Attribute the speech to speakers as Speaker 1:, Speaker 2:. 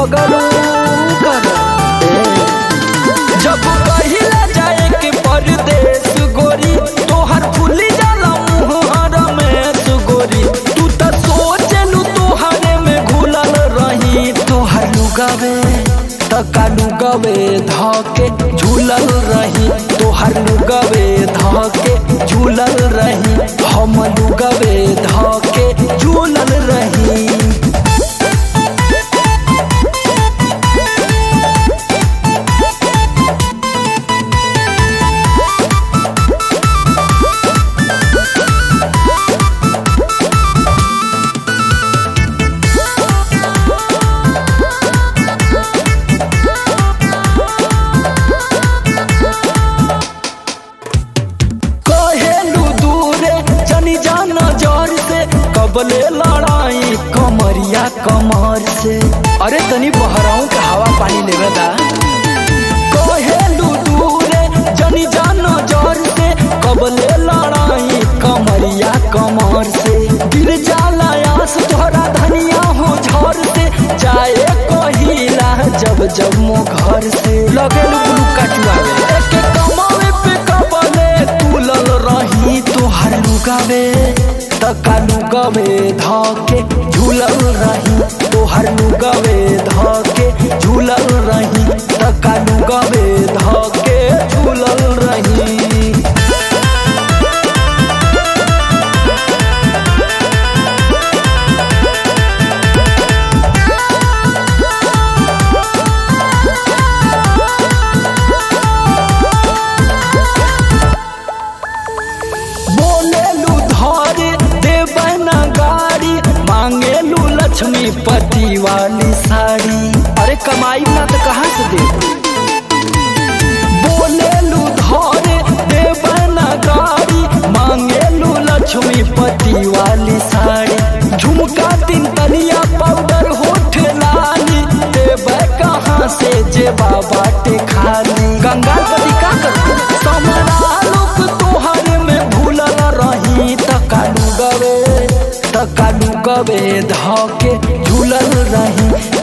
Speaker 1: लगलू कर जब कहिला जाए के परदेश गोरी तोहर फूली जाला मुहर में सुगोरी तू त सोचलू तोहरे में घुलल रही तोहर लुगावे तका लुगावे धके झूलल रही तोहर लुगावे धके झूलल रही हम लुगावे धके झूलल रही कहेलू दूरे जनी जान जर से कबले लड़ाई कमरिया कमर से अरे तनी बहराऊ के हवा पानी लेवे दा कहेलू दूरे जनी जान जर से कबले लड़ाई कमरिया कमर से गिर जाला आस तोहरा धनिया हो झर से जाए कहिला जब जब मो घर से लगेलू ब्लू कटुआ एक कमावे पे कबले तुलल रही तोहर लुगावे तका लुगावे धके झूलल रही तोहर लुगावे धके झूलल रही तका लुगावे धके झूलल रही बोलेलू धरे देवना गाड़ी मांगेलू लक्ष्मी पति वाली साड़ी अरे कमाई ना तो कहाँ से दे बोलेलू धरे देवना गाड़ी मांगेलू लक्ष्मी पति वाली साड़ी झुमका तीन तलिया पाउडर होठ लाली देवे कहाँ से जे बाबा टे खाली गंगा कदी का कर समरा लोग तोहर में भूलल रही तकालू गवे तकालू गवे धके झूलल रही